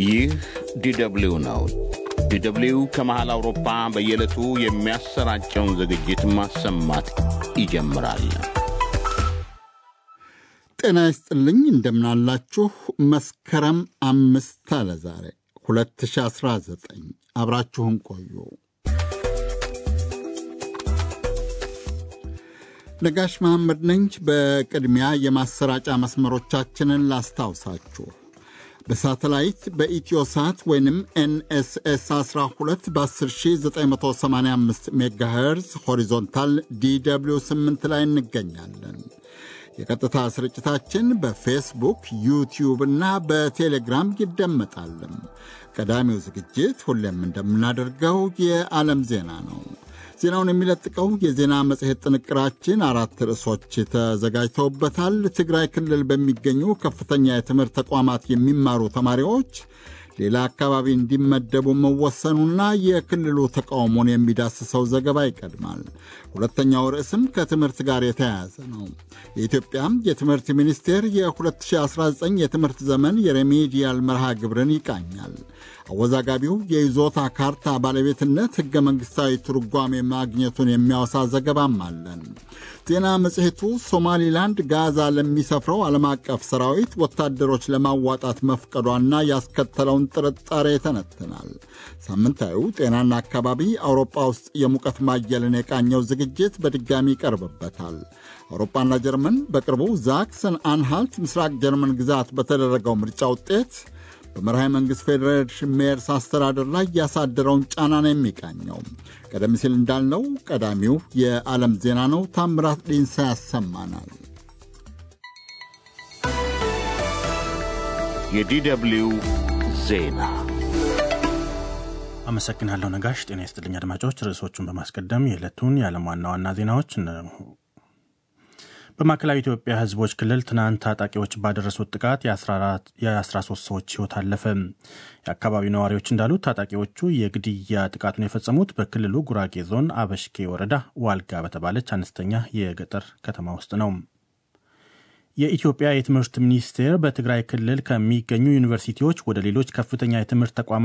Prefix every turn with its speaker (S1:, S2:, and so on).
S1: ይህ ዲደብሊው ነው። ዲደብሊው ከመሃል አውሮፓ በየዕለቱ የሚያሰራጨውን ዝግጅት ማሰማት ይጀምራል።
S2: ጤና ይስጥልኝ፣ እንደምናላችሁ። መስከረም አምስት አለ ዛሬ 2019። አብራችሁን ቆዩ። ነጋሽ መሐመድ ነኝ። በቅድሚያ የማሰራጫ መስመሮቻችንን ላስታውሳችሁ። በሳተላይት በኢትዮሳት ወይንም ኤንኤስኤስ 12 በ10985 ሜጋሄርዝ ሆሪዞንታል ዲw 8 ላይ እንገኛለን። የቀጥታ ስርጭታችን በፌስቡክ ዩቲዩብ እና በቴሌግራም ይደመጣል። ቀዳሚው ዝግጅት ሁሌም እንደምናደርገው የዓለም ዜና ነው። ዜናውን የሚለጥቀው የዜና መጽሔት ጥንቅራችን አራት ርዕሶች ተዘጋጅተውበታል። ትግራይ ክልል በሚገኙ ከፍተኛ የትምህርት ተቋማት የሚማሩ ተማሪዎች ሌላ አካባቢ እንዲመደቡ መወሰኑና የክልሉ ተቃውሞን የሚዳስሰው ዘገባ ይቀድማል። ሁለተኛው ርዕስም ከትምህርት ጋር የተያያዘ ነው። የኢትዮጵያም የትምህርት ሚኒስቴር የ2019 የትምህርት ዘመን የሬሜዲያል መርሃ ግብርን ይቃኛል። አወዛጋቢው የይዞታ ካርታ ባለቤትነት ሕገ መንግሥታዊ ትርጓሜ ማግኘቱን የሚያወሳ ዘገባም አለን። ዜና መጽሔቱ ሶማሊላንድ ጋዛ ለሚሰፍረው ዓለም አቀፍ ሰራዊት ወታደሮች ለማዋጣት መፍቀዷና ያስከተለውን ጥርጣሬ ይተነትናል። ሳምንታዊው ጤናና አካባቢ አውሮፓ ውስጥ የሙቀት ማየልን የቃኘው ዝግጅት በድጋሚ ይቀርብበታል። አውሮፓና ጀርመን በቅርቡ ዛክሰን አንሃልት ምስራቅ ጀርመን ግዛት በተደረገው ምርጫ ውጤት በመርሃ መንግሥት ፌዴሬሽን ሜየርስ አስተዳደር ላይ ያሳደረውን ጫና ነው የሚቃኘው። ቀደም ሲል እንዳልነው ቀዳሚው የዓለም ዜና ነው። ታምራት ዲንሳ ያሰማናል።
S1: የዲደብሊው ዜና
S3: አመሰግናለሁ ነጋሽ። ጤና ይስጥልኝ አድማጮች። ርዕሶቹን በማስቀደም የዕለቱን የዓለም ዋና ዋና ዜናዎች በማዕከላዊ ኢትዮጵያ ሕዝቦች ክልል ትናንት ታጣቂዎች ባደረሱት ጥቃት የ13 ሰዎች ሕይወት አለፈ። የአካባቢው ነዋሪዎች እንዳሉት ታጣቂዎቹ የግድያ ጥቃቱን የፈጸሙት በክልሉ ጉራጌ ዞን አበሽኬ ወረዳ ዋልጋ በተባለች አነስተኛ የገጠር ከተማ ውስጥ ነው። የኢትዮጵያ የትምህርት ሚኒስቴር በትግራይ ክልል ከሚገኙ ዩኒቨርሲቲዎች ወደ ሌሎች ከፍተኛ የትምህርት ተቋማት